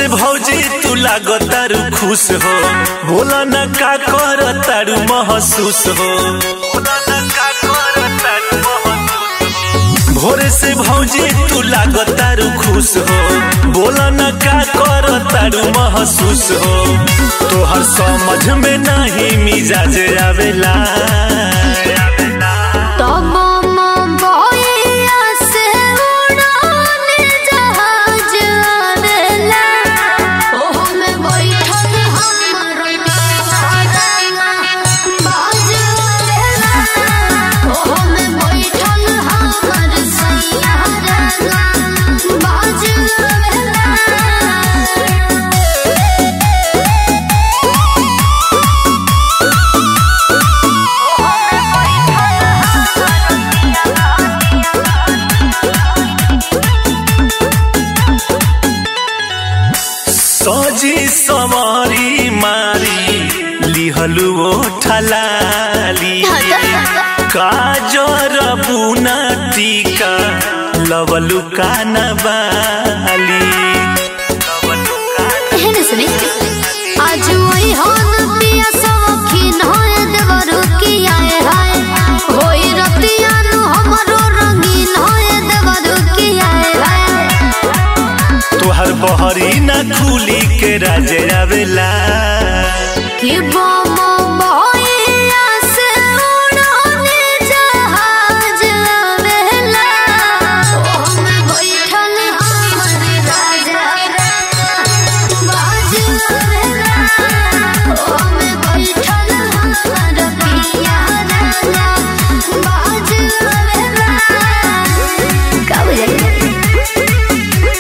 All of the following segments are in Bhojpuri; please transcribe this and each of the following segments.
से भौजी तू लागो तारू खुश हो बोला न का कर तारू महसूस हो बोला न का कर तारू महसूस हो। भोरे से भौजी तू लागो तारू खुश हो बोला न का कर तारू महसूस हो तोहर समझ में नहीं मिजाज आवेला तब बइया से उड़ाने जहाज आवेला ओहो में बैठल हमर रंगा बाज आवेला ओहो में बैठल हमर सैया रंगा बाज आवेला सजी समारी मारी लिहलु ओ ठलाली काजर बुना टीका लवलु कानबाली एहन सुनी आज वही होन पिया सौखीन होए देवरु की आए हाय होई रतिया नु हमरो रंगीन होए देवरु की आए हाय तोहर बहरी ना खुली के राजे आवेला कि बम बइया से उड़ाने जहाज आवेला ओह में बैठल हमर राजा बाज आवेला ओह में बैठल हमर पिया राजा बाज आवेला का बुझाई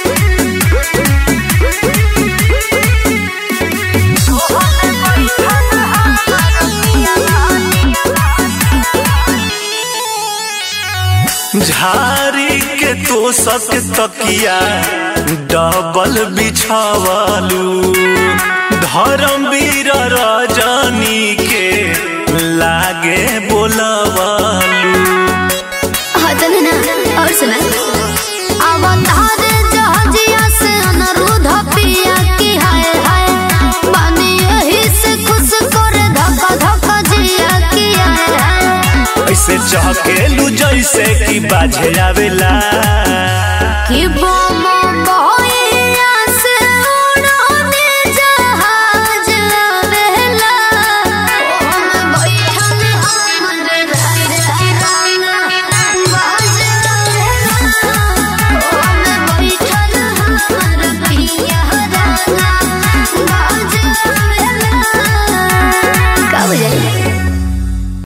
झारी के तो सक तकिया डबल बिछावलू धर्मवीर रजनी के लागे बोलवलू हाँ तो ना और सुना अवतार जहाजिया से अनुरोध पिया की हाय हाय बानी यही से खुश कर धक्का धक्का जिया की हाय हाय ऐसे चहकेलू जैसे कि बाजे आवेला कि बो